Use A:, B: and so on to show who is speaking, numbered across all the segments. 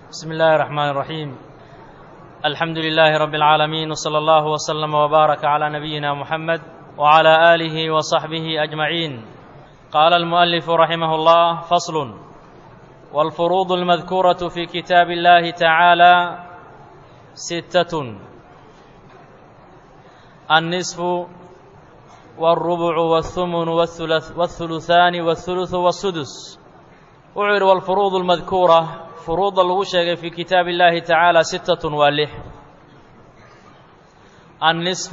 A: بسم الله الرحمن الرحيم الحمد لله رب العالمين وصلى الله وسلم وبارك على نبينا محمد وعلى آله وصحبه أجمعين قال المؤلف رحمه الله فصل والفروض المذكورة في كتاب الله تعالى ستة النصف والربع والثمن والثلث والثلثان والثلث والسدس وعر والفروض المذكورة فروض lagu sheegay في kitaaب الlahi taعaalى ستة waa lix النصف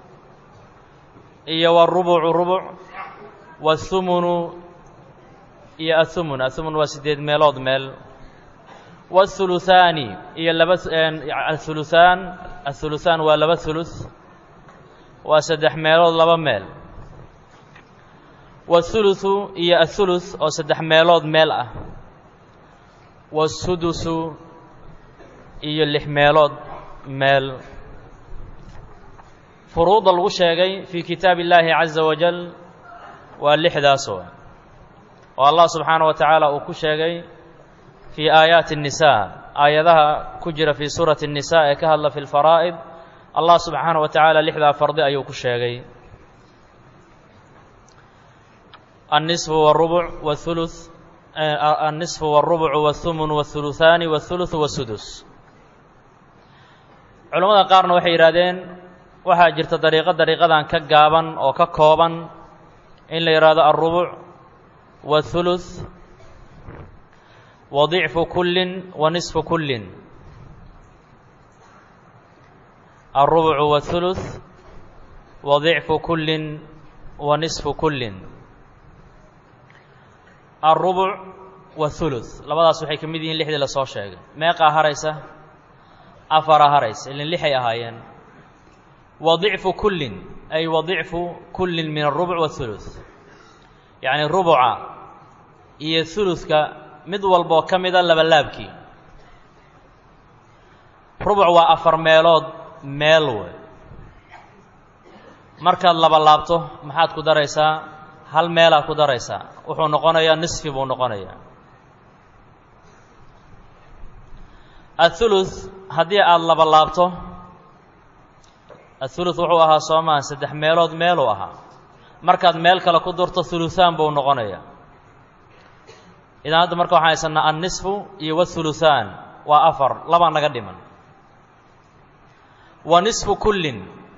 A: iyo والربع ربع والثمن iyo الثمن الثمن waa sideed meelood meel والثلثاani iyo laba الثلثaan الثلثaan waa laba ثuluث waa saddex meelood laba meel والثuluثu iyo الثuluث oo saddex meelood meel ah wasudusu iyo lix meelood meel furuudda lagu sheegay fii kitaabi illaahi caza wajal waa lixdaasoo oo allah subxaana wa tacaala uu ku sheegay fii aayaati الnisaa aayadaha ku jira fii suurati الnisaa ee ka hadla fi lfaraa'id allah subxaana wa tacaala lixdaa fardi ayuu ku sheegay الnisfu wالrubuc wاthuluث النصف والربع والثمن والثلثان والثلث والسدس culamada qaarna waxay yidhahdeen waxaa jirta dariiqo dariiqadan ka gaaban oo ka kooban in la yidhahdo الربع والثuluث وضicfu kulin وaنصف kulin الربع والثuluث وضicfu kulin وaنصف kulin alrubuc wathuluth labadaas waxay ka mid yihiin lixdii lasoo sheegay meeqaa haraysa afaraa haraysa ilin lixay ahaayeen wa dicfu kullin ay wa dicfu kullin min alrubuc wathuluth yacni rubuca iyo huludka mid walboo ka mida labalaabkii rubuc waa afar meelood meel wey markaad laba laabto maxaad ku daraysaa hal meelaad ku daraysaa wuxuu noqonayaa nisfi buu noqonayaa athuluth haddii aada laba laabto athuluth wuxuu ahaa soomaa saddex meelood meeluu ahaa markaad meel kale ku durto thuluthaan buu noqonayaa idan hadda marka waxaan haysanaa annisfu iyo wathuluthaan waa afar labaa naga dhiman wa nisfu kullin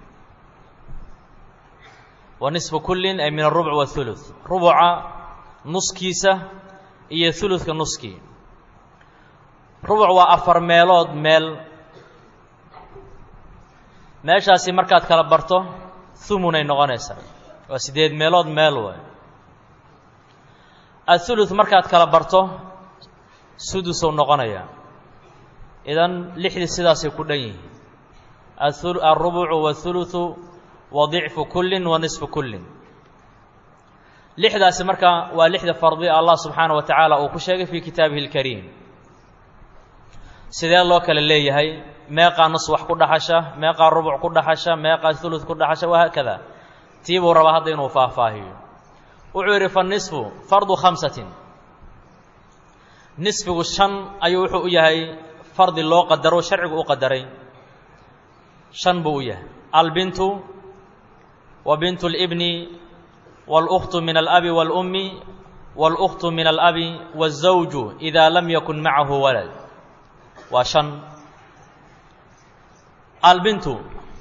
A: wa nisfu kullin ay min arubuc wathuluth rubuca nuskiisa iyo huludka nuskii rubuc waa afar meelood meel meeshaasi markaad kala barto humunay noqonaysaa waa siddeed meelood meel way athuluth markaad kala barto sudusou noqonayaa idan lixdii sidaasay ku dhan yihiin alrubucu wathuluthu wa dicfu kullin wa nisfu kullin lixdaasi marka waa lixda fardi allah subxaana wa tacaala uu ku sheegay fii kitaabihi اlkariim sidee loo kale leeyahay meeqaa nus wax ku dhaxasha meeqaa rubuc ku dhaxasha meeqaa hulud ku dhaxasha wahaakada tii buu rabaa hadda inuu faahfaahiyo wuxuu yidhi fanisfu fardu khamsatin nisfigu shan ayuu wuxuu u yahay fardi loo qadaro sharcigu u qadaray shan buu u yahay albintu wa bintu اlbni wاlأkhtu min alabi wاlأmmi wاlأkhtu min alabi wالزawju إida lam yakun macahu walad waa shan albintu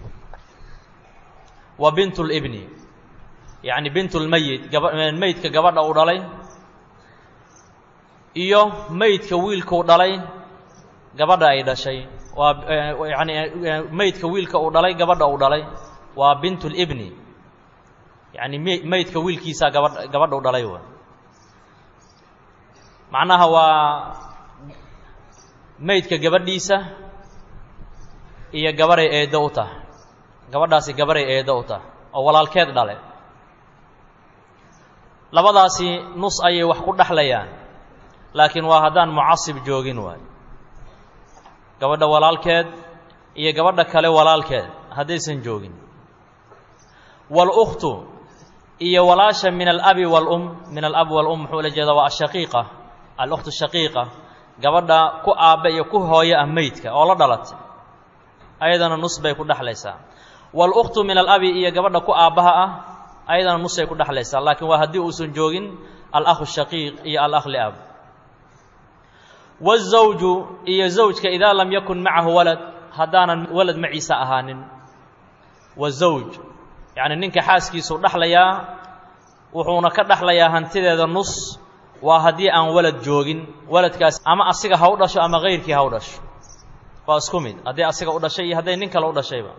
A: wa bintu اlbni yacni bintu lmeyit gaba meydka gabadha uu dhalay iyo meydka wiilkuu dhalay gabadha ay dhashay waa yani meydka wiilka uu dhalay gabadha uu dhalay waa bintu اlbni yacni m meydka wiilkiisaa gabadh gabadha u dhalay wa macnaha waa meydka gabadhiisa iyo gabaray eeddo u tahay gabadhaasi gabaray eeddo u tahay oo walaalkeed dhale labadaasi nus ayay wax ku dhexlayaan laakiin waa haddaan mucasib joogin waayo gabadha walaalkeed iyo gabadha kale walaalkeed haddaysan joogin wاlأkhtu iyo walaasha min alabi wاlum min alab wاlum muxuu ula jeedaa waa ashaqiiqa alأkhtu shaqiiqa gabadha ku aabbe iyo ku hooyo ah meydka oo la dhalatay ayadana nus bay ku dhexlaysaa walukhtu min alabi iyo gabadha ku aabbaha ah ayadana nusay ku dhexlaysaa laakiin waa haddii uusan joogin alakhu shaqiiq iyo alakh liab wazawju iyo zawjka idaa lam yakun macahu walad haddaanan walad maciisa ahaanin wazawj yacni ninka xaaskiisuu dhexlayaa wuxuuna ka dhexlayaa hantideeda nus waa haddii aan walad joogin waladkaas ama asiga ha u dhasho ama kayrkii ha u dhasho waa isku mid haddii asiga u dhashay iyo hadday nin kale u dhashayba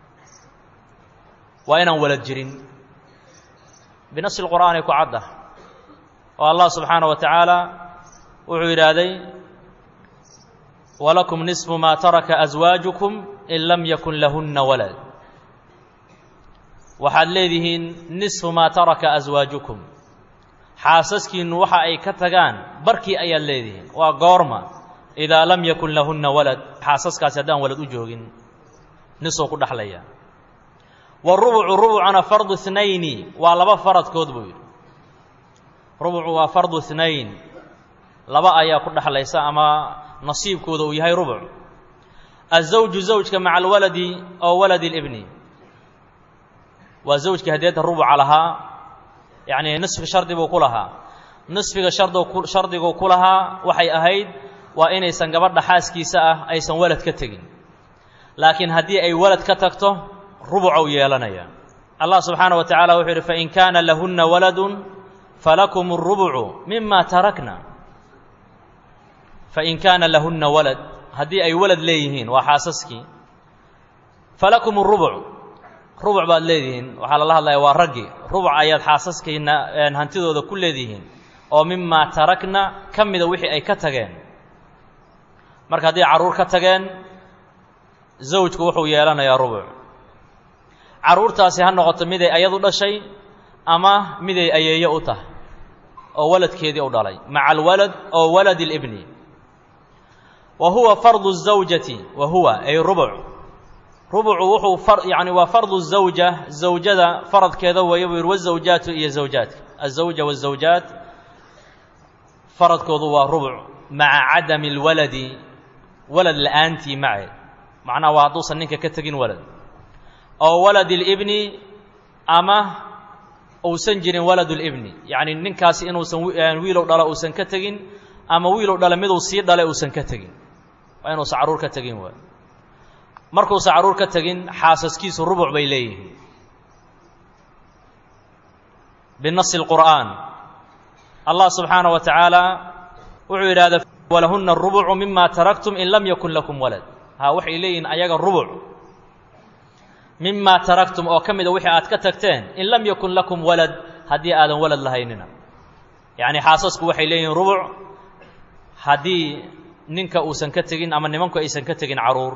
A: waa inaan walad jirin binasi lqur'aanay ku caddah oo allah subxaana wa tacaala wuxuu yidhaahday walakum nisfu maa taraka aswaajukum in lam yakun lahunna walad waxaad leedihiin nisfu maa taraka aswaajukum xaasaskiinnu waxa ay ka tagaan barkii ayaad leedihiin waa goorma idaa lam yakun lahunna walad xaasaskaasi haddaan walad u joogin nisuu ku dhexlaya warubucu rubucuna farduhnayni waa laba faradkood buu yidhi rubucu waa fardu hnayn laba ayaa ku dhexlaysa ama nasiibkooda uu yahay rubuc azawju zawjka maca alwaladi oo waladi libni waa zawjkii hadeeta rubuca lahaa yacni nisfi shardi buu ku lahaa nisfiga shard shardiguu ku lahaa waxay ahayd waa inaysan gabadha xaaskiisa ah aysan walad ka tegin laakiin haddii ay walad ka tagto rubucou yeelanaya allah subxaana wa tacala wuxuu yidhi fain kaana lahunna waladun falakum اrubucu mima tarakna fain kaana lahunna walad haddii ay walad leeyihiin waa xaasaskii falakum اrubuc rubuc baad leedihiin waxaa lala hadlaya waa raggi rubuc ayaad xaasaskiina hantidooda ku leedihiin oo mimaa tarakna ka mida wixii ay ka tageen marka hadday carruur ka tageen zawjku wuxuu yeelanayaa rubuc carruurtaasi ha noqoto miday ayadu dhashay ama miday ayeeyo u tahay oo waladkeedii u dhalay maca alwalad oo waladi libni wa huwa fardu الزawjati wa huwa ay rubuc rubucu wuxuu yani waa fardu الزawja zawjada faradkeeda weeye buu yidhi wالزawjaatu iyo zawjaadka الزawja wالزawjaat faradkoodu waa rubuc maca cadami اlwaladi walad la'aantii maceed macnaha waa hadduusan ninka ka tegin walad oo walad اlibni ama uusan jirin walad اlibni yacni ninkaasi inuusan wiilow dhalo uusan ka tegin ama wiilow dhale miduu sii dhale uusan ka tegin waa inuusan carruur ka tegin waay markuusan carruur ka tegin xaasaskiisu rubuc bay leeyihiin binasi اlqur'aan allah subxaana wa tacaala wuxuu yidhahda walahuna rubucu mima taraktum in lam yakun lakum walad ha waxay leeyihiin ayaga rubuc mima taraktum oo ka mida wixii aad ka tagteen in lam yakun lakum walad haddii aadan walad lahaynina yacni xaasasku waxay leeyihiin rubuc haddii ninka uusan ka tegin ama nimanku aysan ka tegin carruur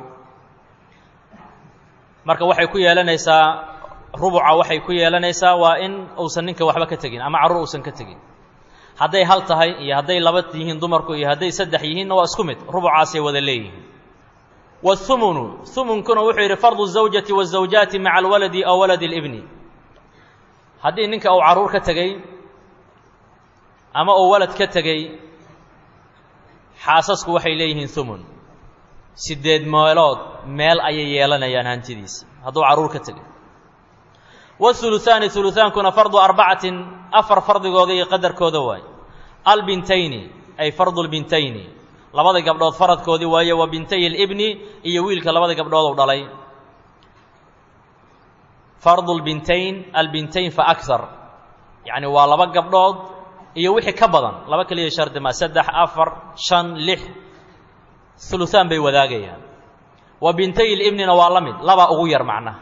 A: marka waxay ku yeelanaysaa rubuca waxay ku yeelanaysaa waa in uusan ninka waxba ka tegin ama carruur uusan ka tegin hadday hal tahay iyo hadday laba yihiin dumarku iyo hadday saddex yihiinna waa isku mid rubucaasay wada leeyihiin wاhumunu humunkuna wuxuu yidhi fardu الزawjati wالزawjaati maca alwaladi aw waladi اlibni haddii ninka uu carruur ka tegey ama uu walad ka tegey xaasasku waxay leeyihiin humun siddeed meelood meel ayay yeelanayaan hantidiisi hadduu carruur ka tegey wاhuluثaani hulutaankuna fardu arbacatin afar fardigooda iyo qadarkooda waay albintayni ay fardu lbintayni labada gabdhood faradkoodii waaye wa bintay اlibni iyo wiilka labada gabdhood u dhalay fardu lbintayn albintayn fa akar yacni waa laba gabdhood iyo wixii ka badan laba keliya shardi ma saddex afar shan lix huluhaan bay wadaagayaan wa bintay libnina waa la mid labaa ugu yar macnaha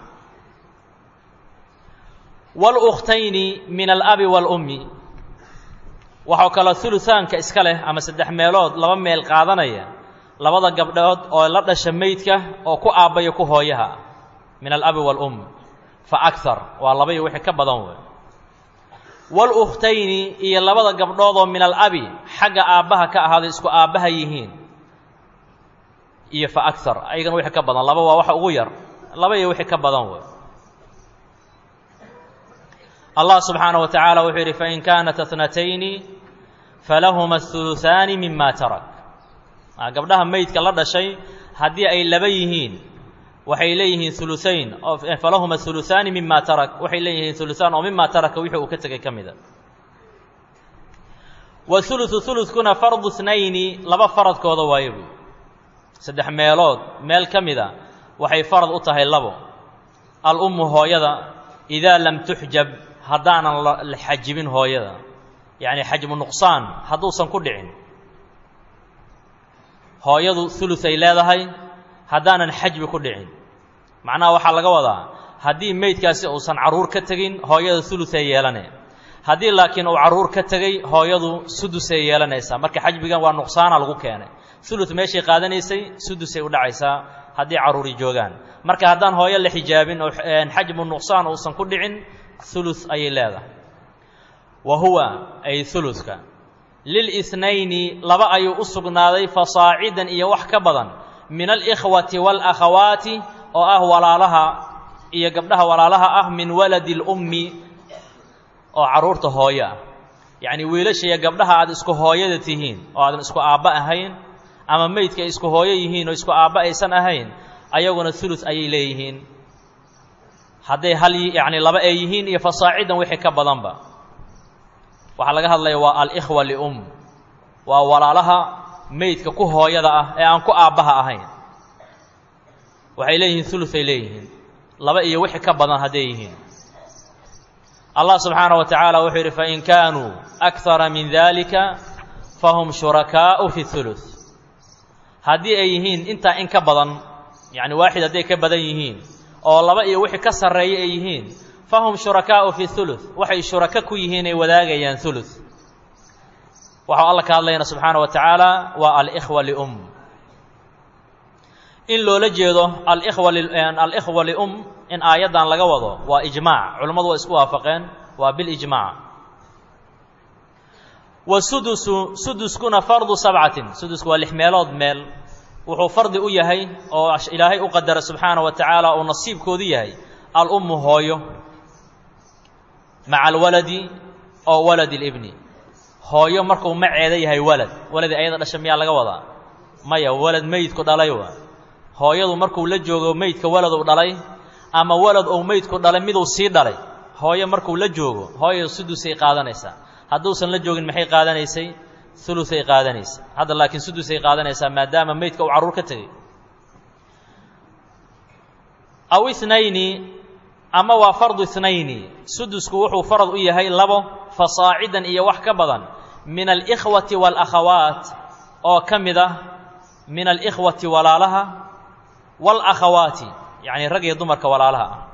A: wاlukhtayni min alabi wاlummi waxaa kaloo huluhaanka iska leh ama saddex meelood laba meel qaadanaya labada gabdhood oo la dhasha meydka oo ku aabbaya ku hooyaha min alabi wاlum fa akar waa laba iyo wixii ka badan wey wاlukhtayni iyo labada gabdhood oo min alabi xagga aabbaha ka ahaaday isku aabbaha yihiin iyo fa akar ayagana wixii ka badan laba waa waxa ugu yar laba iyo wixii ka badan wey allah subxaanaه wa tacaala wuxuu yidhi fain kaanat اtnatayni falahuma الثuluثaani mima tarak gabdhaha meydka la dhashay haddii ay laba yihiin waxay leeyihiin uluayn falahuma uluaani mima tarak waxay leeyihiin uluaan oo mima taraka wixii uu ka tegay ka mida wauluثu ulukuna fardu snayni laba faradkooda waayo buy saddex meelood meel ka mida waxay farad u tahay labo alummu hooyada idaa lam tuxjab haddaanan la xajibin hooyada yacni xajmu nuqsaan hadduusan ku dhicin hooyadu uluay leedahay haddaanan xajbi ku dhicin macnaha waxaa laga wadaa haddii meydkaasi uusan carruur ka tegin hooyada uluay yeelane haddii laakiin uu carruur ka tegey hooyadu sudusay yeelanaysaa marka xajbigan waa nuqsaana lagu keenay ulu meeshay qaadanaysay sudusay u dhacaysaa haddii carruuri joogaan marka haddaan hooyo la xijaabin oo xajmu nuqsaan uusan ku dhicin ulu ayay leedahay wa huwa ay uluka lilithnayni laba ayuu u sugnaaday fasaacidan iyo wax ka badan min alikhwati waalakhawaati oo ah walaalaha iyo gabdhaha walaalaha ah min waladi lummi oo carruurta hooyo ah yacnii wiilasha iyo gabdhaha aad isku hooyada tihiin oo aadan isku aabba ahayn ama meydka ay isku hooyo yihiin oo isku aabba aysan ahayn ayaguna ulu ayay leeyihiin hadday hal yacni laba ay yihiin iyo fasaacidan wixii ka badanba waxaa laga hadlaya waa alikhwa lium waa walaalaha meydka ku hooyada ah ee aan ku aabbaha ahayn waxay leeyihiin uluay leeyihiin laba iyo wixii ka badan hadday yihiin allah subxaanaه wa tacaala wuxuu yidhi fain kaanuu akara min dalika fahum shurakaau fi ulu haddii ay yihiin intaa in ka badan yacni waaxid hadday ka badan yihiin oo laba iyo wixii ka sarreeya ay yihiin fahum shurakaau fi ulu waxay shurako ku yihiin ay wadaagayaan ulu waxau alla ka hadlayna subxaana wa tacaala waa alikhwa lium in loola jeedo alikhwa alikhwa lium in aayaddan laga wado waa ijmaac culammadu waa isku waafaqeen waa bilijmaac wasudusu suduskuna fardu sabcatin sudusku waa lix meelood meel wuxuu fardi u yahay oo ilaahay u qadara subxaana wa tacaala uu nasiibkoodu yahay alummu hooyo maca alwaladi oo waladi libni hooyo markuu maceeda yahay walad waladii ayada dhasha miyaa laga wadaa maya walad meydku dhalay wa hooyadu markuu la joogo meydka waladuu dhalay ama walad ou meydku dhalay miduu sii dhalay hooyo markuu la joogo hooyo sudusay qaadanaysaa hadduusan la joogin maxay qaadanaysay uluay qaadanaysa hadda laakiin sudusay qaadanaysaa maadaama meydka uu carruur ka tegey aw inayni ama waa fardu inayni sudusku wuxuu farad u yahay labo fasaacidan iyo wax ka badan min alikhwati waalakhawaat oo ka mid ah min alikhwati walaalaha waalakhawaati yacni rag iyo dumarka walaalaha ah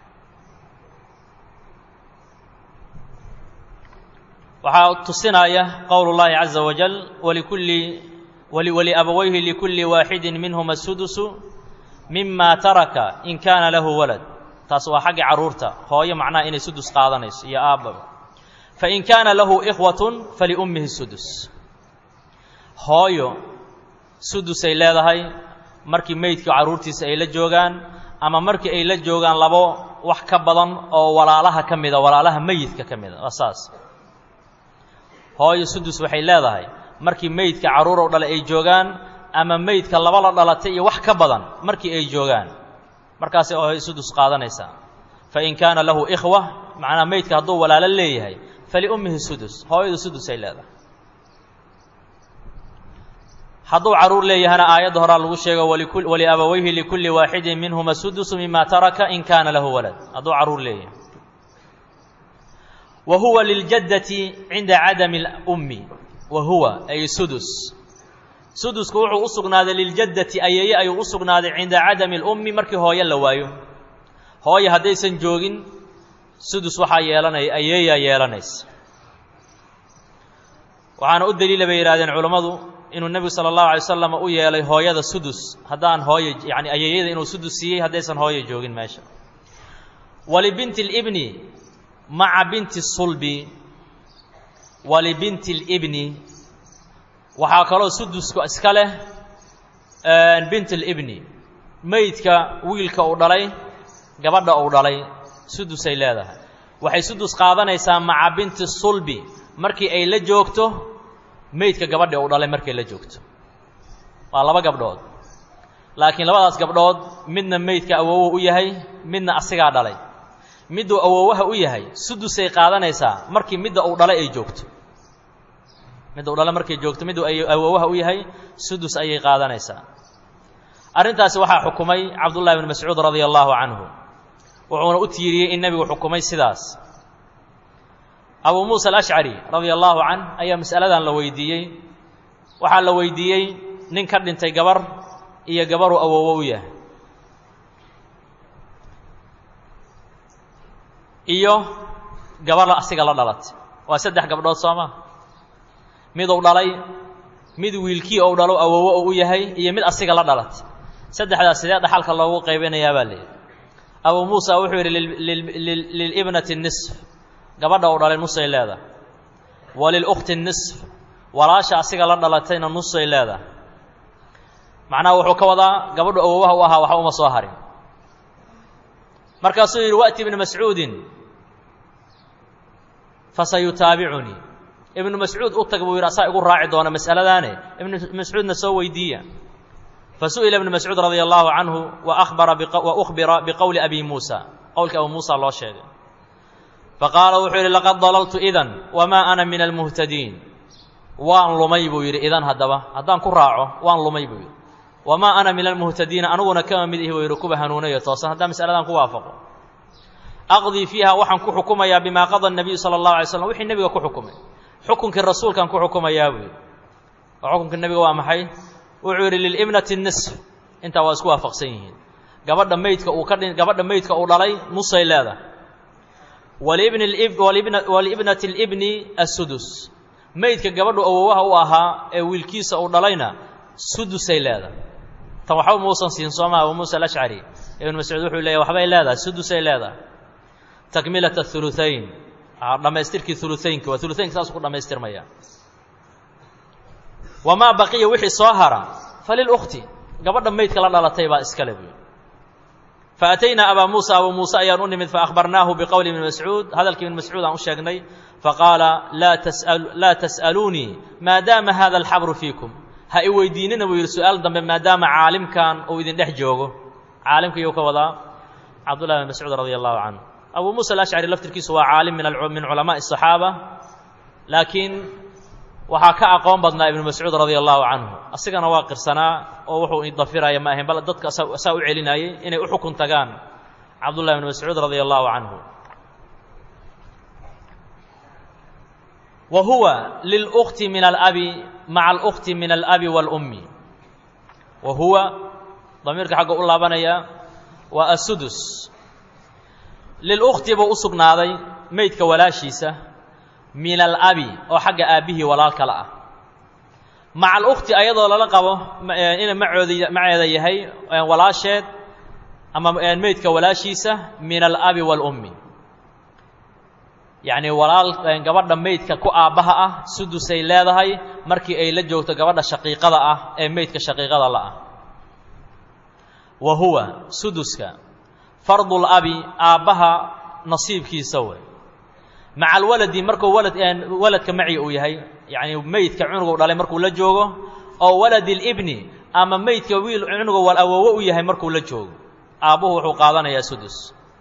A: waxaa tusinaya qowl اllahi caza wajal walikulli waliabawayhi likulli waaxidi minhuma sudusu mima taraka in kaana lahu walad taas waa xagga carruurta hooyo macnaha inay sudus qaadanayso iyo aabbaba fain kaana lahu ikhwatun faliummihi sudus hooyo sudusay leedahay markii meydka carruurtiisa ay la joogaan ama markii ay la joogaan labo wax ka badan oo walaalaha ka mida walaalaha meyidka ka mida waa saas hooyo sudus waxay leedahay markii meydka carruurow dhalay ay joogaan ama meydka laba la dhalatay iyo wax ka badan markii ay joogaan markaasay hooyo sudus qaadanaysaa fain kaana lahu ikhwa macnaa meydka hadduu walaalo leeyahay faliummihi sudus hooyadu sudusay leedahay hadduu carruur leeyahana aayadda horaa lagu sheego waliabawayhi likulli waaxidin minhuma sudusu mima taraka in kaana lahu walad hadduu carruur leeyahay wa huwa liljaddati cinda cadami اlummi wa huwa ay sudus sudusku wuxuu u sugnaaday liljaddati ayeeye ayuu u sugnaaday cinda cadami اlummi markii hooyo la waayo hooye haddaysan joogin sudus waxaa yeelanaya ayeeyaa yeelanaysa waxaana u daliila bay yidhahdeen culammadu inuu nebigu sala allahu alay wasalam u yeelay hooyada sudus haddaan hooye yani ayeeyada inuu sudus siiyey haddaysan hooye joogin meesha walibinti اlibni maca binti sulbi walibinti اlibni waxaa kaloo suduska iska leh bint اlibni meydka wiilka uu dhalay gabadha uu dhalay sudusay leedahay waxay sudus qaadanaysaa maca binti sulbi markii ay la joogto meydka gabadha uu dhalay markay la joogto waa laba gabdhood laakiin labadaas gabdhood midna meydka awoowo u yahay midna asigaa dhalay midduu awoowaha u yahay sudusay qaadanaysaa markii midda uu dhalay ay joogto midda uu dhalay markay joogto midduu awoowaha u yahay sudus ayay qaadanaysaa arrintaasi waxaa xukumay cabdullahi bn mascuud radia allaahu canhu wuxuuna u tiiriyey in nebigu xukumay sidaas abuu muusa alashcari radia allaahu canh ayaa mas'aladan la weydiiyey waxaa la weydiiyey nin ka dhintay gabar iyo gabaruu awoowo u yahay iyo gabarla asiga la dhalatay waa saddex gabdhood soo ma miduu dhalay mid wiilkii ou dhalo awoowo oo u yahay iyo mid asiga la dhalatay saddexdaas sidee dhaxalka loogu qaybinayaa baa layidhi abuu muusa wuxuu yidhi lilibnati nisf gabadha uu dhalay nusay leedahay wa lilukhti nisf walaasha asiga la dhalatayna nusay leedahay macnaha wuxuu ka wadaa gabadhu awoowaha u ahaa waxba uma soo harin markaasuu yidhi wa'ti ibnu mascuudin fasayutaabicunii ibnu mascuud u tag buu yidhi asaa igu raaci doona mas'aladaane ibnu mascuudna soo weydiiya fasu'ila ibnu mascuud radia allaahu canhu waabara wa ukhbira biqowli abi muusa qowlka abu muusa loo sheegay faqaala wuxuu yidhi laqad dalaltu idan wamaa ana min almuhtadiin waan lumay buu yidhi idan haddaba haddaan ku raaco waan lumay buu yidhi wamaa ana min almuhtadiina aniguna kama mid ihi buu yidhi kuwa hanuunayo toosan haddaan masaladan ku waafaqo aqdii fiiha waxaan ku xukumayaa bimaa qada nabiyu sala allahu alay slam wixii nebiga ku xukumay xukunkii rasuulkaan ku xukumayaa buu yidhi oo xukunkii nebiga waa maxay wuxuu yidhi lilibnati nisf intaa waa isku waafaqsan yihiin gabadha meydka uu ka dhi gabadha meydka uu dhalay nusay leedahay walibni walibnati libni assudus meydka gabadhu awowaha u ahaa ee wiilkiisa uu dhalayna sudusay leedahay tan waxba muusan siin soomaa abu muusa alashcari ibnu mascuud wuxuu leeyahy waxbay leedahay sudusay leedahay takmilat athuluthayn dhammaystirkii uluaynka waa uluaynka saasuu ku dhammaystirmaya wamaa baqiya wixii soo hara falilkhti gabadha meydka la dhalatay baa iskale buy faataynaa abaa muusa abuu muuse ayaan u nimid faahbarnaahu biqowli ibni mascuud hadalkii ibni mascuud aan u sheegnay faqaala laa tas'aluunii maadaama hada alxabru fiikum ha i weydiinina buu yidhi su-aal dambe maadaama caalimkan uu idin dhex joogo caalimka iyuu ka wadaa cabdullahi bn mascuud radia allahu canhu abuu muusa alashcari laftirkiisu waa caalim min culamaai الصaxaaba laakiin waxaa ka aqoon badnaa ibnu mascuud radia allahu canhu asigana waa qirsanaa oo wuxuu idafiraya ma ahayn bal dadka saa u celinayay inay u xukun tagaan cabdullahi bn mascuud radia allahu canhu wa huwa lilأkti min alabi maca alأkti min alabi wاlأmmi wa huwa damiirka xagga u laabanaya waa asudus lilukti buu u sugnaaday meydka walaashiisa min alabi oo xagga aabbihii walaal kale ah maca alukti ayadoo lala qabo ina macoodi maceeda yahay walaasheed ama meydka walaashiisa min alabi wاlummi yacni walaal gabadha meydka ku aabbaha ah sudusay leedahay markii ay la joogto gabadha shaqiiqada ah ee meydka shaqiiqada la ah wa huwa suduska fardul abi aabbaha nasiibkiisa wey maca alwaladi markuu walad waladka maci uu yahay yacni meydka cunugu dhalay markuu la joogo oo waladi libni ama meydka wiil cunuga wal awoowo u yahay markuu la joogo aabbuhu wuxuu qaadanayaa sudus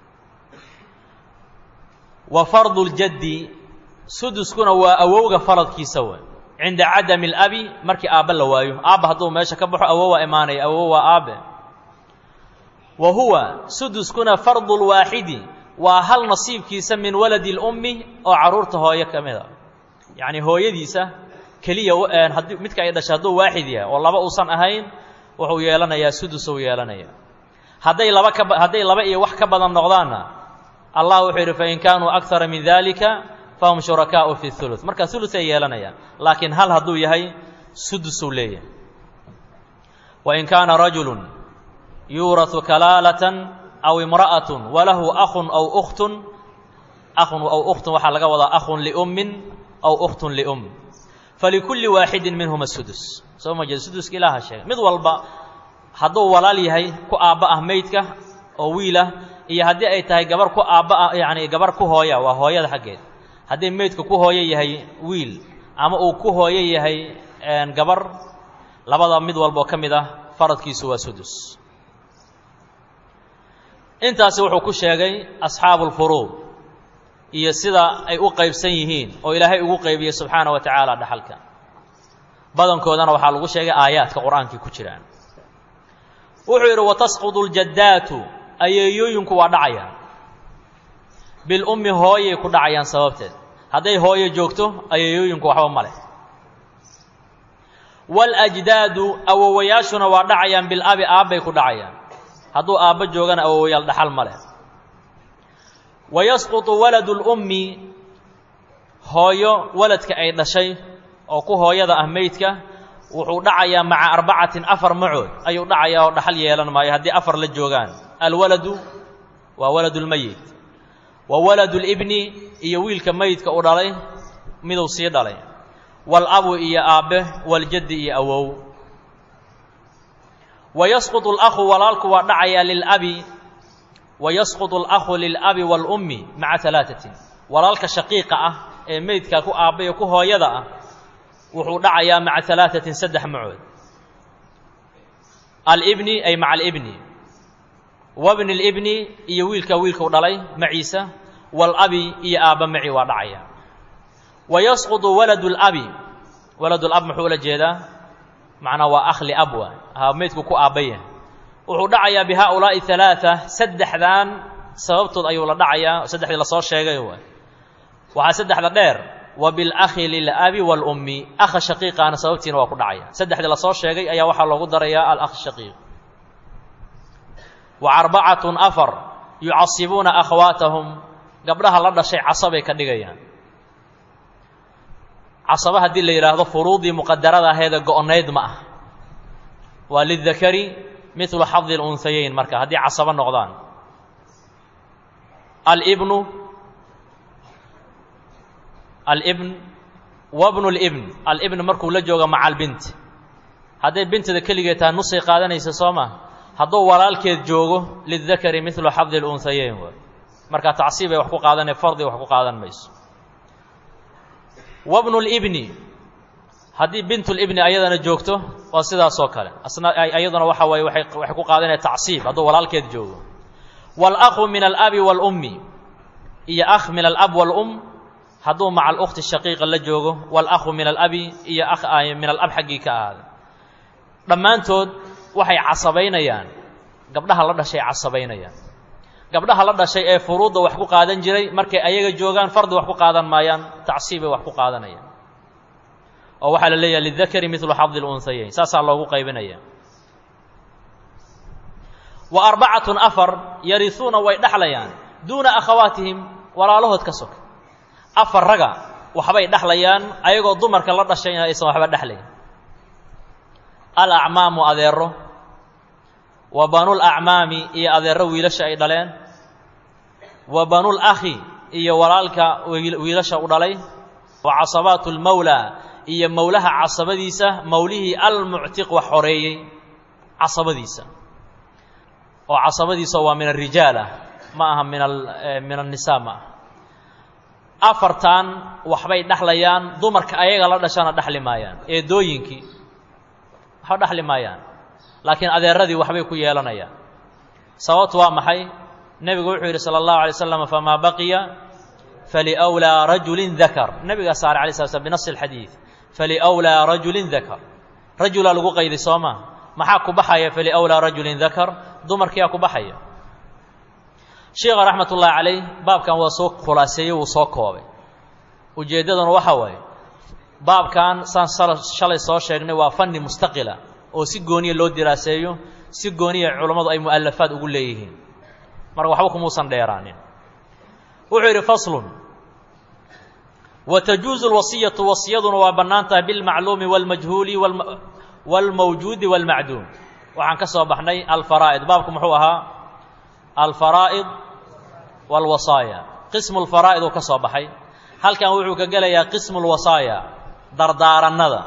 A: wa fardu ljaddi suduskuna waa awowga faradkiisa wey cinda cadami alabi markii aabba la waayo aabba hadduu meesha ka baxo awowaa imaanaya awowo waa aabe wa huwa suduskuna fardu lwaaxidi waa hal nasiibkiisa min waladi اlummi oo carruurta hooyo ka mid a yacni hooyadiisa keliya haddii midka ay dhashay hadduu waaxid yahay oo laba uusan ahayn wuxuu yeelanayaa sudusuu yeelanaya hadday laba ka hadday laba iyo wax ka badan noqdaanna allah wuxuu yidhi fain kaanuu akara min dalika fahum shurakaau fi ثuluث marka uluay yeelanayaan laakiin hal hadduu yahay sudusuu leeyahay wain kaana rajulu yuuraثu kalaalatan aw imra'aة walahu akun aw ukhtun akun aw ukhtun waxaa laga wadaa akhun liummin aw ukhtun lium falikulli waaxidin minhuma sudus soo ma jeed suduska ilaaha sheegay mid walba hadduu walaal yahay ku aabba ah meydka oo wiilah iyo haddii ay tahay gabar ku aabba ah yacni gabar ku hooya waa hooyada xaggeed haddii meydka ku hooyo yahay wiil ama uu ku hooyo yahay gabar labada mid walboo ka mid ah faradkiisu waa sudus intaasi wuxuu ku sheegay asxaabu lfuruud iyo sida ay u qaybsan yihiin oo ilaahay ugu qaybiyey subxaana wa tacaala dhaxalka badankoodana waxaa lagu sheegay aayaadka qur-aankii ku jiraan wuxuu yidhi watasqudu ljaddaatu ayeeyooyinku waa dhacayaan bilummi hooyay ku dhacayaan sababteed hadday hooyo joogto ayeeyooyinku waxba ma leh waljdaadu awowayaashuna waa dhacayaan bilabi aabbay ku dhacayaan hadduu aabbo joogana awowayaal dhaxal ma leh wayasqutu waladu lummi hooyo waladka ay dhashay oo ku hooyada ah meydka wuxuu dhacayaa maca arbacatin afar macood ayuu dhacayaa oo dhaxal yeelan maayo haddii afar la joogaan alwaladu waa waladulmeyit wa waladulibni iyo wiilka meydka u dhalay miduu sii dhalay walabu iyo aabbe waljaddi iyo awow wayasqutu alakhu walaalku waa dhacayaa lilabi wayasqutu alakhu lilabi waalummi maca alaatatin walaalka shaqiiqa ah ee meydka ku aabba iyo ku hooyada ah wuxuu dhacayaa maca alaatatin saddex macood alibni ay maca alibni wabni libni iyo wiilka wiilkau dhalay maciisa waalabi iyo aabba maci waa dhacaya wayasqutu waladu labi waladulab muxuu ula jeedaa macnaa waa akhli abwa ha meydku ku aabbaya wuxuu dhacayaa bi haaulaa'i alaaa saddexdan sababtood ayuu la dhacayaa saddexdii lasoo sheegay waxaa saddexda dheer wa bilakhi lilabi waalummi akha shaqiiqaana sababtiina waa ku dhacaya saddexdii lasoo sheegay ayaa waxaa loogu darayaa alakh shaqiiq wa arbacatun afar yucasibuuna akhwaatahum gabdhaha la dhashay casabay ka dhigayaan casaba haddii la yidhaahdo furuudii muqadarada aheeda go-nayd ma ah waa lidakari midlu xadi lunhayeyn marka haddii casabo noqdaan alibnu alibn wabnu libn alibn markuu la joogo maca albint hadday bintada keligeed tahay nusay qaadanaysa soo ma hadduu walaalkeed joogo lidakari midlu xadi lunhayeyn waay marka tacsiibay wax ku qaadanay fardi wax ku qaadan mayso wabnu libni haddii bintulibni ayadana joogto waa sidaasoo kale asna ayaduna waxa waye waay waxay ku qaadanaya tacsiib hadduu walaalkeed joogo waalakhu min alabi waalummi iyo akh min alab waalum hadduu maca alukti shaqiiqa la joogo waalakhu min alabi iyo akh min alab xaggii ka ahaada dhammaantood waxay casabaynayaan gabdhaha la dhashay casabaynayaan gabdhaha la dhashay ee furuudda wax ku qaadan jiray markay ayaga joogaan fardi wax ku qaadan maayaan tacsiibay wax ku qaadanayaan oo waxaa la leeyahay lidakari midlu xadi lunhayeyn saasaa loogu qaybinaya wa arbacatun afar yarihuuna way dhexlayaan duuna akhawaatihim walaalahood ka soka afar raga waxbay dhexlayaan ayagoo dumarka la dhashayna aysan waxba dhexlayn alacmaamu adeero wa banul acmaami iyo adeero wiilasha ay dhaleen wa banul akhi iyo walaalka wiilasha u dhalay wa casabaatu lmawlaa iyo mowlaha casabadiisa mowlihii almuctiq wax xoreeyey casabadiisa oo casabadiisa waa min arijaal ah ma aha min min annisaa ma aha afartan waxbay dhexlayaan dumarka ayaga la dhashana dhexli maayaan eedooyinkii waxba dhexli maayaan laakiin adeeradii waxbay ku yeelanayaan sababtu waa maxay nebigu wuxuu yidhi sala allahu alay slam famaa baqiya faliwlaa rajulin dakar nebigaa saare alay sla slam binasi alxadiid faliwlaa rajulin dakar rajulaa lagu qayday soo maa maxaa ku baxaya faliwlaa rajulin dakar dumarkiyaa ku baxaya sheikha raxmat ullaahi calayh baabkan waa soo khulaaseeyey wuu soo koobay ujeeddaduna waxa waaye baabkan saan shalay soo sheegnay waa fanni mustaqila oo si gooniya loo diraaseeyo si gooniya culammadu ay mu'alafaad ugu leeyihiin marka waxba kumuusan dheeraanin wuxuu yidhi faslun wa tajuuzu lwasiyatu wasiyaduna waa bannaan tahay bilmacluumi wاlmajhuuli wاlmawjuudi wاlmacduum waxaan ka soo baxnay alfaraa'id baabku muxuu ahaa alfaraa'id wاlwasaaya qismu lfaraa'id uu ka soo baxay halkan wuxuu ka gelayaa qismu lwasaaya dardaarannada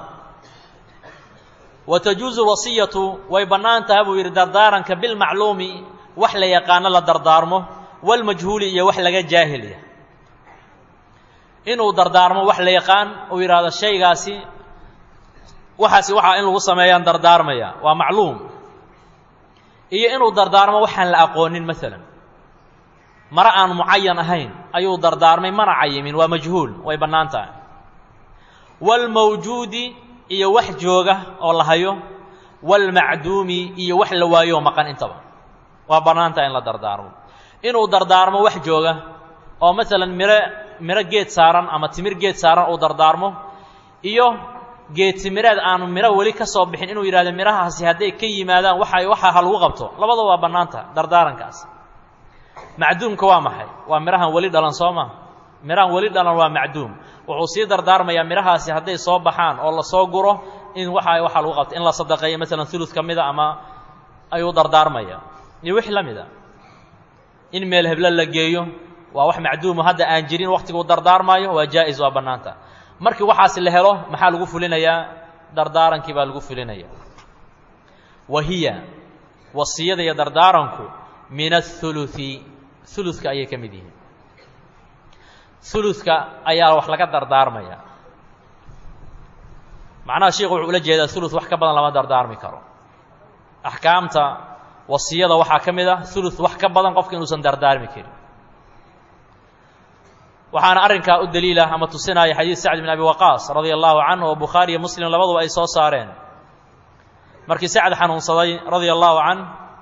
A: wa tajuuzu wasiyatu way bannaan tahay buu yidhi dardaaranka bilmacluumi wax la yaqaano la dardaarmo walmajhuuli iyo wax laga jaahilya inuu dardaarmo wax la yaqaan uu yidhaahdo shaygaasi waxaasi waxaa in lagu sameeyaan dardaarmaya waa macluum iyo inuu dardaarmo waxaan la aqoonin maalan mare aan mucayan ahayn ayuu dardaarmay mana cayimin waa majhuul way bannaan tahay waalmawjuudi iyo wax jooga oo la hayo waalmacduumi iyo wax la waayo oo maqan intaba waa bannaan tahay in la dardaarmo inuu dardaarmo wax jooga oo maalan miro miro geed saaran ama timir geed saaran uu dardaarmo iyo geed timireed aanu miro weli ka soo bixin inuu yidhahdo mirahaasi hadday ka yimaadaan waxa waxaa ha lagu qabto labadaba waa bannaan tahay dardaarankaas macduumka waa maxay waa mirahan weli dhalan soo ma mirahan weli dhalan waa macduum wuxuu sii dardaarmayaa mirahaasi hadday soo baxaan oo lasoo guro in waxa waxaa lagu qabto in la sadaqeeyo maalan ulud ka mida ama ayuu dardaarmaya iyo wix la mid a in meel heblo la geeyo waa wax macduumo hadda aan jirin waktiguu dardaarmaayo waa jaa-is waa bannaanta markii waxaasi la helo maxaa lagu fulinayaa dardaarankii baa lagu fulinaya wa hiya wasiyada iyo dardaaranku min athuluthi uludka ayay ka mid yihiin uludka ayaa wax laga dardaarmaya macnaha sheikhu wuxuu ula jeedaa ulud wax ka badan lama dardaarmi karo axkaamta wasiyada waxaa ka mid ah ulud wax ka badan qofka inuusan dardaarmi karin waxaana arrinkaa u daliilah ama tusinaya xadiid sacd bin abi waqaas radia allahu canhu oo bukhaari iyo muslim labaduba ay soo saareen markii sacd xanuunsaday radia allahu canh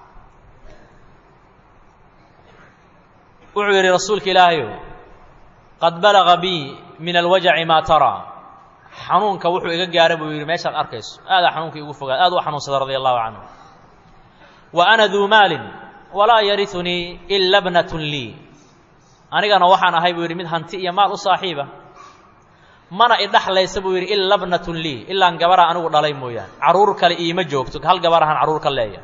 A: wuxuu yidhi rasuulka ilaahayow qad balaga bii min alwajaci maa taraa xanuunka wuxuu iga gaara buu yidhi meeshaad arkayso aadaa xanuunka igu fogaad aad u xanuunsaday radia allahu canhu wa ana duu maalin walaa yariunii ila bnatun lii anigana waxaan ahay buu yidhi mid hanti iyo maal u saaxiiba mana idhaxlaysa buu yidhi ila bnatun lii ilaan gabaraa anigu dhalay mooyaane carruur kale iima joogto hal gabar ahaan carruur ka leeya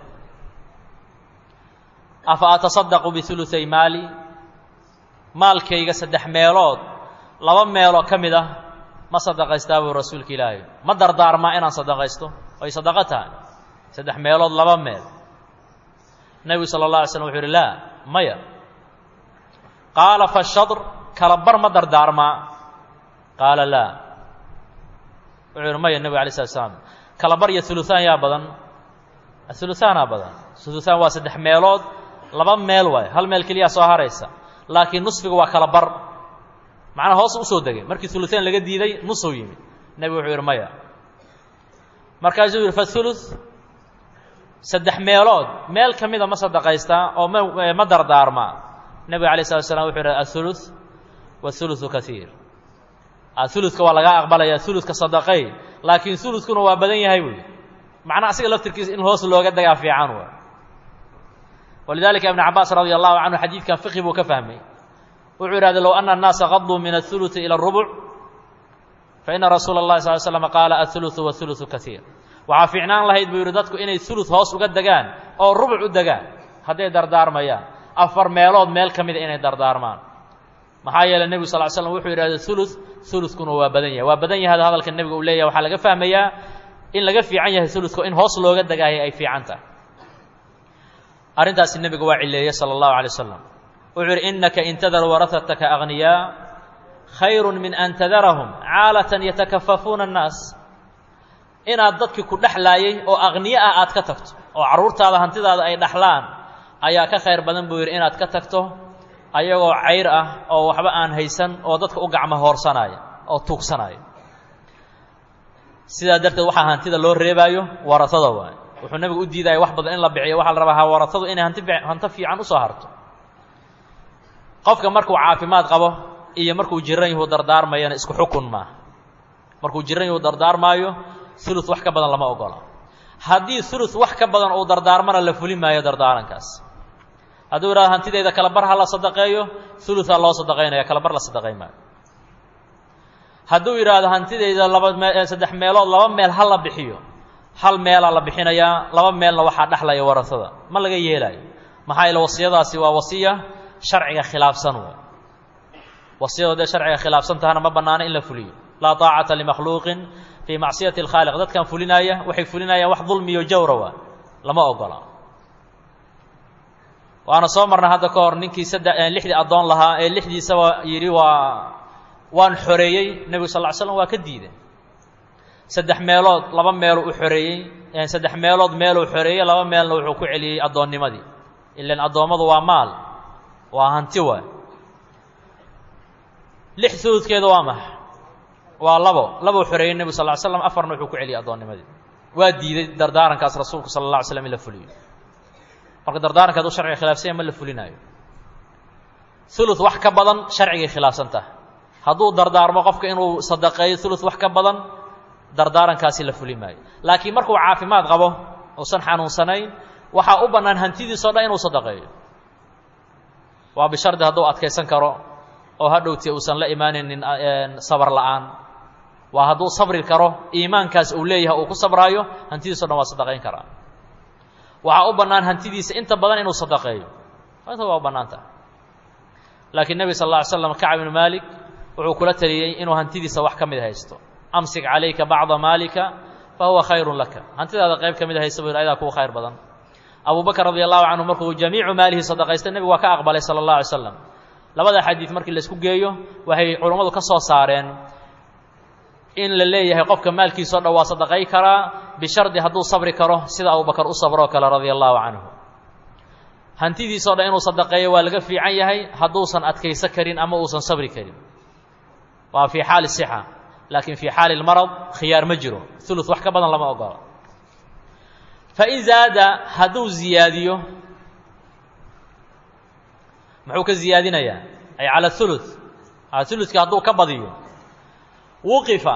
A: afa atasadaqu biuluay maali maalkayga saddex meelood laba meeloo ka mid ah ma sadaqaystaa buu rasuulka ilaahay ma dardaarmaa inaan sadaqaysto ay sadaqo tahay saddex meelood laba meel nebigu sala اllah alay slam wuxu uhi laa maya qaala fashadr kala bar ma dardaarmaa qaala laa wuxuu yihi maya nebiga alay slat slam kala bar iyo uluaan yaa badan uluaanaa badan uluaan waa saddex meelood laba meel waay hal meel keliyaa soo haraysa laakiin nusfiga waa kala bar macnaa hoos usoo degay markii uluaan laga diiday nusuu yimid nebigu wuxuu yidhi maya markaasuu yidhi faulu saddex meelood meel ka mida ma sadaqaystaa oo ma ma dardaarmaa nebiga alay slat slam wuxuu yidhi aulu wauluثu kaiir uludka waa lagaa aqbalaya uludka sadaqay laakiin uludkuna waa badan yahay buy macnaa asiga laftirkiisa in hoos looga dagaa fiican wa walidalika ibn cabaas radi allahu canhu xadiidkan fiqhi buu ka fahmay wuxuu yidhahda low ana الnaasa qaduu min aلثuluثi ilى الrubuc faina rasuula اllahi sal slm qaala aلثuluثu waثuluثu kaiir waxaa fiicnaan lahayd buu yidhi dadku inay ulud hoos uga degaan oo rubuc u degaan hadday dardaarmayaan afar meelood meel ka mida inay dardaarmaan maxaa yeeley nebigu sal l slam wuxuu yidhahda ulud uludkuna waa badan yahay waa badan yahay hadalka nebiga uu leeyahay waxaa laga fahmayaa in laga fiican yahay uludka in hoos looga degaayo ay fiican tahay arrintaasi nebiga waa cileeyey sala allahu alay wasalam wuxuu yidhi innaka in tadar warahataka agniyaa khayru min an tadarahum caalatan yatakafafuuna annaas inaad dadkii ku dhexlaayay oo aqniye ah aad ka tagto oo carruurtaada hantidaada ay dhaxlaan ayaa ka khayr badan buu yidhi inaad ka tagto ayagoo cayr ah oo waxba aan haysan oo dadka u gacmo hoorsanaya oo tuugsanaya sidaa darteed waxaa hantida loo reebaayo waratada waay wuxuu nebigu u diidaya wax badan in la biciyo waxaa la rabaa ha waratadu inay hanti hanto fiican usoo harto qofka markuu caafimaad qabo iyo markuu jiran yahu dardaarmayana isku xukun maaha markuu jiran yahu dardaarmaayo ulu wax ka badan lama ogola haddii ulu wax ka badan uu dardaarmana la fuli maayo dardaarankaas hadduu yidhahdo hantideyda kala bar ha la sadaqeeyo uluaa loo sadaqaynaya kala bar la sadaqayn maayo hadduu yidhaahdo hantideyda laba me saddex meelood laba meel ha la bixiyo hal meelaa la bixinayaa laba meelna waxaa dhexlaya warasada ma laga yeelaayo maxaa yeele wasiyadaasi waa wasiya sharciga khilaafsan w wasiyadu dee sharciga khilaafsan tahana ma bannaano in la fuliyo laa taacata limakhluuqin fii macsiyati اlkhaaliq dadkan fulinaaya waxay fulinayaan wax dulmiyo jawra waa lama ogola waana soo marnay hadda ka hor ninkii sadde lixdii addoon lahaa ee lixdiisaba yidhi waa waan xoreeyey nebigu sal ly slam waa ka diiday saddex meelood laba meelu u xoreeyey saddex meelood meeluu xoreeyey laba meelna wuxuu ku celiyey addoonnimadii ilan addoommadu waa maal waa hanti waay lix uludkeeda waa maxa waa labo labou xoreeyey nebigu sal ly slam afarna wuxuu ku celiyey addoonnimadii waa diiday dardaarankaas rasuulku sala alla alay slam in la fuliyo marka dardaaranka haduu sharciga khilaafsanya ma la fulinaayo ulud wax ka badan sharcigay khilaafsan taha hadduu dardaarmo qofka inuu sadaqeeyo ulud wax ka badan dardaarankaasi la fuli maayo laakiin markuu caafimaad qabo uusan xanuunsanayn waxaa u bannaan hantidiisao dhan inuu sadaqeeyo waa bishardi hadduu adkaysan karo oo hadhowti uusan la imaanaynin sabar la'aan waa hadduu sabri karo iimaankaas uu leeyahay uu ku sabraayo hantidiiso dhan waa sadaqayn karaa waxaa u bannaan hantidiisa inta badan inuu sadaqeeyo inta waa u bannaan taha laakiin nebi sal lla ly slam kacb ibnu maalik wuxuu kula taliyey inuu hantidiisa wax ka mid haysto amsik calayka bacda maalika fa huwa khayrun laka hantidaada qayb ka mid haysta buu yidhi ayadaa kugu khayr badan abu bakr radi allahu canhu markuu jamiicu maalihi sadaqaystay nebigu waa ka aqbalay sala allah alay slam labada xadiid markii laisku geeyo waxay culummadu ka soo saareen in la leeyahay qofka maalkiisao dhan waa sadaqay karaa bishardi hadduu sabri karo sida abubakar u sabroo kale radia allahu canhu hantidiisao dhan inuu sadaqeeyo waa laga fiican yahay hadduusan adkayso karin ama uusan sabri karin waa fii xaali sixa laakiin fii xaali lmarad khiyaar ma jiro ulud wax ka badan lama ogola fain zaada hadduu ziyaadiyo muxuu ka ziyaadinayaa ay cala ulud uludka hadduu ka badiyo wuqifa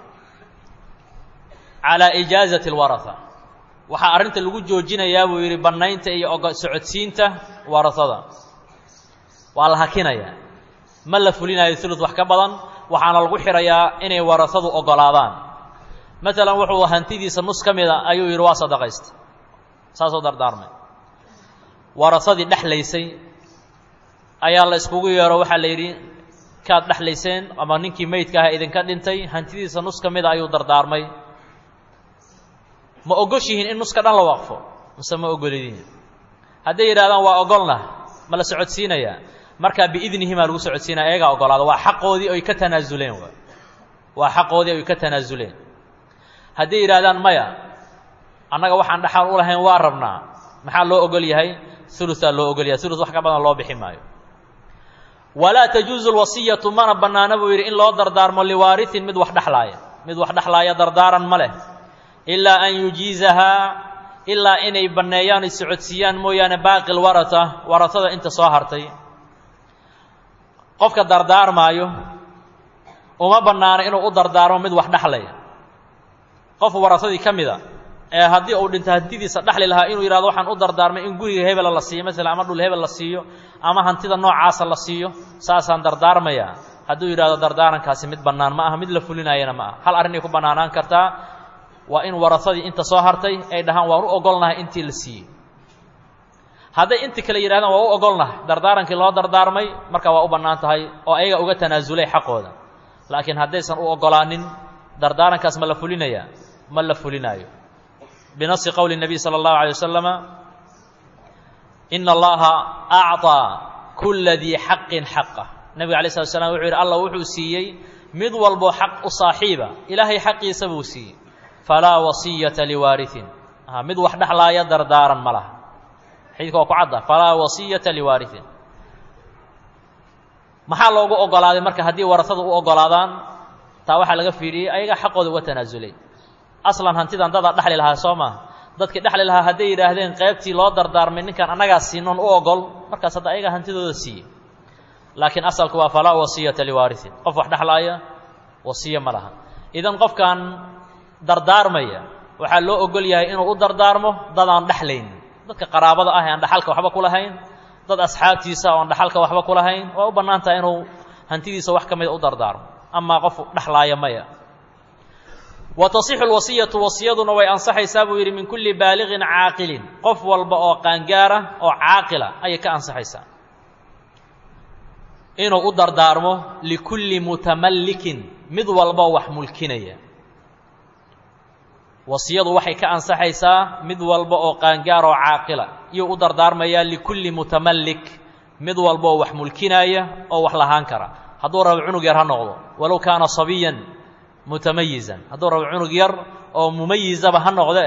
A: calaa ijaazati اlwaraha waxaa arrinta lagu joojinayaa buu yidhi bannaynta iyo og socodsiinta warahada waa la hakinayaa ma la fulinayo ulud wax ka badan waxaana lagu xidhayaa inay warahadu ogolaadaan maalan wuxuu hantidiisa nus ka mida ayuu yidhi waa sadaqaysta saasoo dardaarmay warahadii dhexlaysay ayaa la iskugu yeero waxaa la yidhi kaad dhexlayseen ama ninkii meydka aha idinka dhintay hantidiisa nus ka mida ayuu dardaarmay ma ogoshihiin in nuska dhan la waqfo mise ma ogolidiin hadday yidhahdaan waa ogolnah ma la socodsiinayaa markaa biidnihimaa lagu socodsiinaya ayagaa ogolaada waa xaqoodii oy ka tanaasuleen w waa xaqoodii oy ka tanaasuleen hadday yidhahdaan maya annaga waxaan dhaxal u lahayn waa rabnaa maxaa loo ogol yahay uluaa loo ogol yahay ulus wax ka badan loo bixi maayo walaa tajuuzu lwasiyatu mana bannaana buu yidhi in loo dardaarmo liwaariin mid wax dhexlaaya mid wax dhexlaaya dardaaran ma leh ilaa an yujiizahaa ilaa inay banneeyaan ay socodsiiyaan mooyaane baaqi lwarata waratada inta soo hartay qofka dardaarmaayo uma bannaano inuu u dardaarmo mid wax dhexlaya qof warasadii ka mida ee haddii uu dhinto hantidiisa dhexli lahaa inuu yidhahdo waxaan u dardaarmay in guriga hebela la siiyo masalan ama dhul hebel la siiyo ama hantida noocaasa la siiyo saasaan dardaarmayaa hadduu yidhahdo dardaarankaasi mid bannaan ma aha mid la fulinaayana ma aha hal arrinay ku bannaanaan kartaa waa in warasadii inta soo hartay ay dhahaan waan u ogolnahay intii la siiyey hadday inti kale yidhahdaan waa u ogolnahay dardaarankii loo dardaarmay markaa waa u bannaan tahay oo ayaga uga tanaasulay xaqooda laakiin haddaysan u ogolaanin dardaarankaas ma la fulinayaa ma la fulinaayo binasi qowli الnabiy salى اllahu alيه wasalama ina allaha acطىa kula dii xaqin xaqah nebiga alay slat slam wuxuu yidhi allah wuxuu siiyey mid walbo xaq u saaxiiba ilaahay xaqiisa buu siiyey falaa wasiyata liwaariin mid wax dhexlaaya dardaaran ma laha xadiidka waa ku cadda falaa wasiyata liwaariin maxaa loogu ogolaaday marka haddii warasada u ogolaadaan taa waxaa laga fiidhiyey ayagaa xaqooda uga tanaasulay aslan hantidan dadaa dhexli lahaa soo maaha dadkii dhexli lahaa hadday yidhaahdeen qaybtii loo dardaarmay ninkaan annagaa siinoon u ogol markaas hadda ayagaa hantidooda siiyey laakiin asalku waa falaa wasiyata liwaariin qof wax dhexlaaya wasiyo ma laha idan qofkan dardaarmaya waxaa loo ogol yahay inuu u dardaarmo dad aan dhexlayn dadka qaraabada ah ee aan dhaxalka waxba ku lahayn dad asxaabtiisa oo aan dhaxalka waxba ku lahayn waa u bannaan tahay inuu hantidiisa wax ka mida u dardaarmo amaa qof dhexlaaya maya wa tasixu lwasiyatu wasiyaduna way ansaxaysaa buu yidhi min kulli baaliqin caaqilin qof walba oo qaangaara oo caaqila ayay ka ansaxaysaa inuu u dardaarmo likulli mutamallikin mid walboo wax mulkinaya wasiyadu waxay ka ansaxaysaa mid walba oo qaangaar oo caaqila iyuu u dardaarmayaa likulli mutamallik mid walbaoo wax mulkinaaya oo wax lahaan kara hadduu rabo cunug yar ha noqdo walow kaana sabiyan mutamayizan hadduu rabo cunug yar oo mumayizaba ha noqde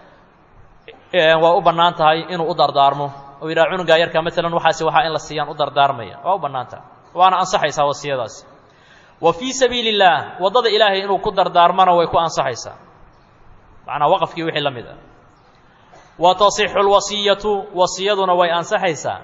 A: e waa u bannaan tahay inuu u dardaarmo oo yidhaha cunugaa yarka maalan waxaasi waxaa in la siiyaan u dardaarmaya waa u bannaan tahay waana ansaxaysaa wasiyadaasi wa fii sabiili اllaah waddada ilaahay inuu ku dardaarmana way ku ansaxaysaa macnaa waqafkii wixii la mid ah wa tasixu lwasiyatu wasiyaduna way ansaxaysaa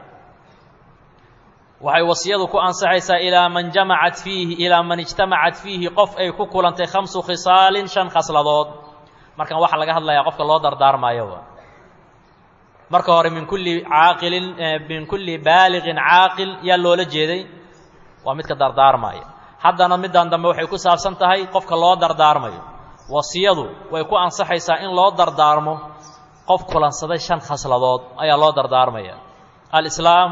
A: waxay wasiyadu ku ansaxaysaa ilaa man jamacat fiihi ilaa man ijtamacat fiihi qof ay ku kulantay khamsu khisaalin shan khasladood markan waxaa laga hadlayaa qofka loo dardaarmaayoba marka hore min kulli caaqilin min kulli baaliqin caaqil yaa loola jeeday waa midka dardaarmaaya haddana middan dambe waxay ku saabsan tahay qofka loo dardaarmayo wasiyadu way ku ansaxaysaa in loo dardaarmo qof kulansaday shan khasladood ayaa loo dardaarmaya alislaam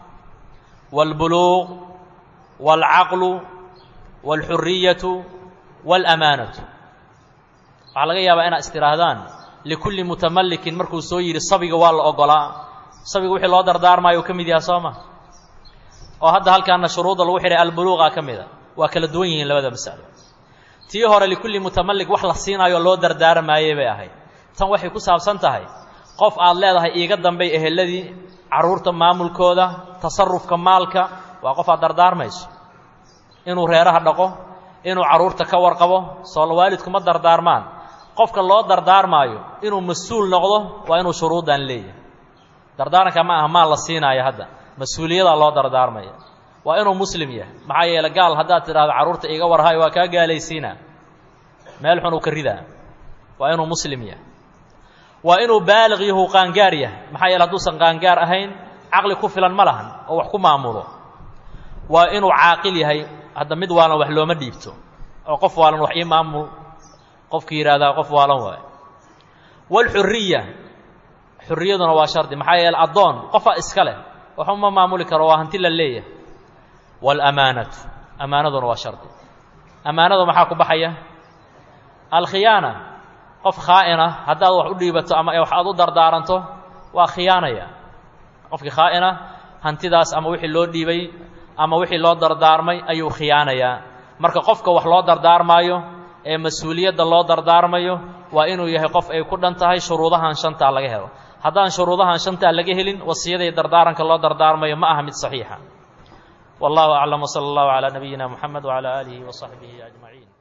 A: wاlbuluuq wاlcaqlu wاlxuriyatu wاlamaanatu waxaa laga yaabaa inaad istihaahdaan likulli mutamalikin markuu soo yidhi sabiga waa la ogolaa sabiga wixii loo dardaarmaayo uu ka mid yaha soo ma oo hadda halkaana shuruudda lagu xidhay albuluuqa ka mida waa kala duwan yihiin labada masalo tii hore likulli mutamalik wax la siinaayo loo dardaarmaayey bay ahayd tan waxay ku saabsan tahay qof aad leedahay iiga dambay eheladii carruurta maamulkooda tasarufka maalka waa qof aad dardaarmayso inuu reeraha dhaqo inuu carruurta ka warqabo soo waalidku ma dardaarmaan qofka loo dardaarmaayo inuu mas-uul noqdo waa inuu shuruuddan leeyahay dardaaranka ma aha maal la siinaayo hadda mas-uuliyadaa loo dardaarmaya waa inuu muslim yahay maxaa yeele gaal haddaad tidhahdo carruurta iiga warhayo waa kaa gaalaysiinaa meel xun uu ka ridaa waa inuu muslim yahay waa inuu baaliq yahu qaangaar yahay maxaa yeele hadduusan qaangaar ahayn caqli ku filan ma lahan oo wax ku maamulo waa inuu caaqil yahay hadda mid waalan wax looma dhiibto oo qof waalan wax ii maamul qofki yidhahdaa qof waalan waayo waalxuriya xuriyaduna waa shardi maxaa yeele addoon qofa iska leh waxuma maamuli karo waa hanti la leeyahay waalamaanatu amaanaduna waa shardi amaanadu maxaa ku baxaya alkhiyaana qof khaa'ina haddaad wax u dhiibato ama wax aad u dardaaranto waa khiyaanaya qofkii khaa'ina hantidaas ama wixii loo dhiibay ama wixii loo dardaarmay ayuu khiyaanayaa marka qofka wax loo dardaarmaayo ee mas-uuliyadda loo dardaarmayo waa inuu yahay qof ay ku dhan tahay shuruudahan shantaa laga helo haddaan shuruudahan shantaa laga helin wasiyada iyo dardaaranka loo dardaarmayo ma aha mid saxiixa wallahu aclam wsala allahu calaa nabiyina moxamed wcalaa aalihi wa saxbihi ajmaciin